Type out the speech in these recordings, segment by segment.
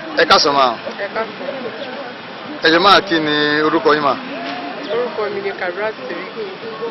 ẹ káàsán máa ẹ káàsán ẹ jẹ́ máa kí ni orúkọ yín mà orúkọ mi ni Kabirat Seriki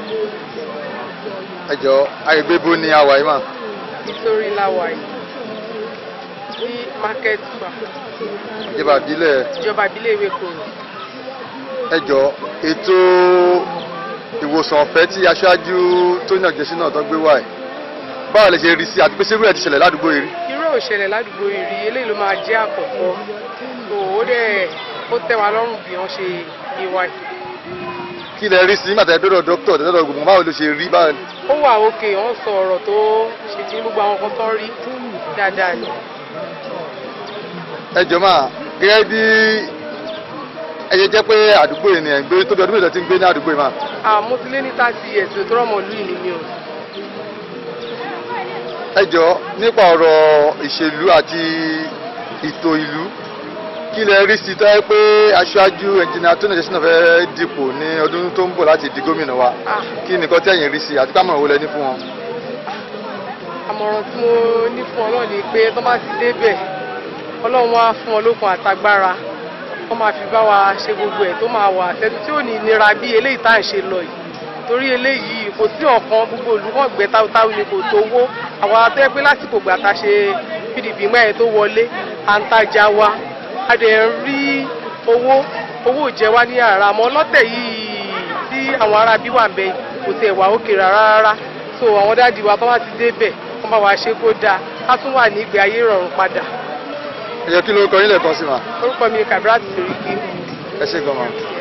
ẹ jọ àgbègbè bo ni àwà yìí mà nítorí láwàyè ní market square ìjọba ìbílẹ̀ ìjọba ìbílẹ̀ ìwé koro ẹ jọ ètò ìwòsàn ọ̀fẹ́ tí aṣáájú tó yàn jẹ́sí náà tó gbé wá ẹ̀ báwo lè ṣe rí sí àti pé sẹ́rù ẹ̀ ti ṣẹlẹ̀ ládùúgbò yìí rí irú òṣèlẹ̀ ládùúgbò ìrì eléyìí ló máa jẹ́ àkọ́kọ́ tó ó dẹ̀ ó tẹ́ wa lọ́rùn bí wọ́n ṣe gbé wá yìí. kí lẹ rí sí nígbà tẹ́ dọ́dọ̀ dókítà tẹ́ dọ́dọ̀ gbogbo báwo ló ṣe rí báwo ó wà òkè wọ́n sọ ọ̀rọ̀ tó ṣe kí gbogbo àwọn kan tó rí dáadáa ni. ẹ jọ máa gẹ́gẹ́ bí ẹ ṣe jẹ́ pé àdúgbò yìí ni ẹ̀ ń gbé tóbi ọdún mélòó ti ń gbé ní àdúgbò yìí mà àmọ́ ti lé ní thirty years tó rọ́mọ lù yìí ni o. ẹ jọ nípa ọ̀rọ̀ ìṣèlú àti ètò ìlú kí lẹ rí sí tọ́jú pé aṣáájú ẹnjìnìá tó nàìjíríà náà fẹ́ dìpò ní ọdún tó ń bọ̀ láti di gómìnà wa Ah. kí nìkan tẹ̀yìn rí sí àti kámọ̀ràn wo lẹ ní fún wọn. àmọ̀ràn tí mo ní fún ọlọ́run ni pé tó bá ti débẹ̀ ọlọ́run wá fún ọ lókun àtagbára wọ́n máa fi bá wa ṣe gbogbo ẹ̀ tó máa wà tẹ́tí tí ò ní nira bí eléyìí tá à ń ṣe lọ yìí torí eléyìí kò sí ọ̀kan gbogbo olùkọ́ gbẹ táwótáwó ni kò tówó àwọn atẹ́ pé lásìkò gbà tá a ṣe pdp mẹ́rin tó wọlé à ń tajà wa a dẹ̀ ń rí owó owó ò jẹ wá ní àrà àmọ́ lọ́tẹ̀ yìí tí àwọn ará bí wà ń bẹ kò tẹ̀ wá òkè rárá rárá so àwọn dáàdi wa tó bá ti débẹ̀ wọ́n bá wa ṣe kó dáa ká tún wà ní ìgbé ayé ìrọ̀rùn padà ẹ jọ kí ló kọ yín lẹ́ẹ̀kan sí ma orúkọ mi ni Kabirat Seriki ẹ ṣe gan ma.